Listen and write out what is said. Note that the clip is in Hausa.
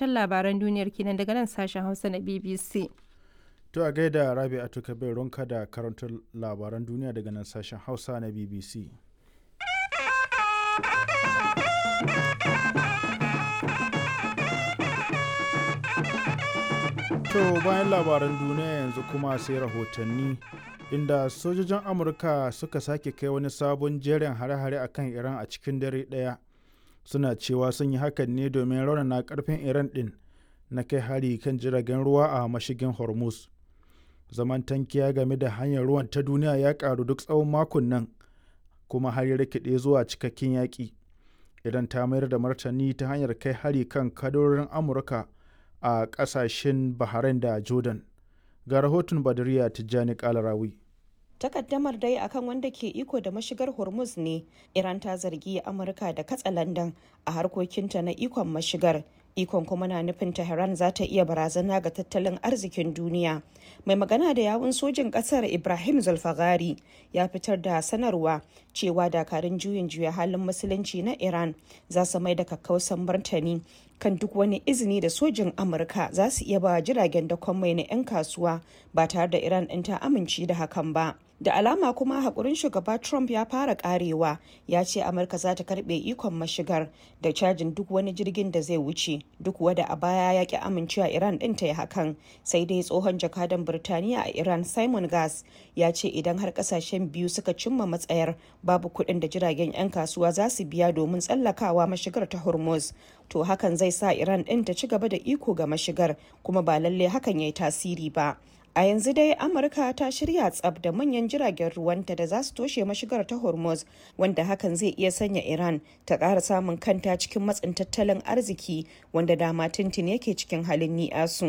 ƙarshen labaran duniyar kenan daga nan sashen Hausa na BBC. To a gaida Rabi'atu Kabir Ronka da karantar labaran duniya daga nan sashen Hausa na BBC. To bayan labaran duniya yanzu kuma sai rahotanni inda sojojin Amurka suka sake kai wani sabon jerin hare-hare a kan Iran a cikin dare ɗaya. Suna cewa sun yi hakan ne domin raunana karfin Iran ɗin na kai hari kan jiragen ruwa a mashigin Hormuz. Zaman tankiya game da hanyar ruwan ta duniya ya ƙaru duk tsawon makon nan kuma har ya rikide zuwa cikakken yaƙi. Idan ta mayar da martani ta hanyar kai hari kan kadorin Amurka a ƙasashen Bahrain da Jordan. Ga rahoton Badariya Tijjani Kalarawi. takaddamar dai akan wanda ke iko da mashigar hormuz ne iran ta zargi amurka da katsalandan a harkokinta na ikon mashigar ikon kuma na nufin tehran za ta iya barazana ga tattalin arzikin duniya mai magana da yawun sojin kasar ibrahim zulfagari ya fitar da sanarwa cewa dakarun juyin juya halin musulunci na iran za su mai da kakkausan martani kan duk wani izini da sojin amurka za su iya ba jiragen dakon mai na 'yan kasuwa ba tare da iran ɗin ta amince da hakan ba da alama kuma haƙurin shugaba trump ya fara karewa ya ce amurka za ta karɓe ikon mashigar da cajin duk wani jirgin da zai wuce duk wada a baya ya ki amincewa iran ɗin ta yi hakan sai dai tsohon jakadan birtaniya a iran simon gas ya ce idan har ƙasashen biyu suka cimma matsayar babu kuɗin da jiragen 'yan kasuwa za su biya domin tsallakawa mashigar ta hormuz to hakan zai sa iran ɗin ta ci gaba da iko ga mashigar kuma ba lalle hakan ya yi tasiri ba a yanzu dai amurka ta shirya tsab da manyan jiragen ruwanta da za su toshe mashigar ta hormuz wanda hakan zai iya sanya iran ta ƙara samun kanta cikin matsin tattalin arziki wanda dama tintin yake cikin halin ni'asu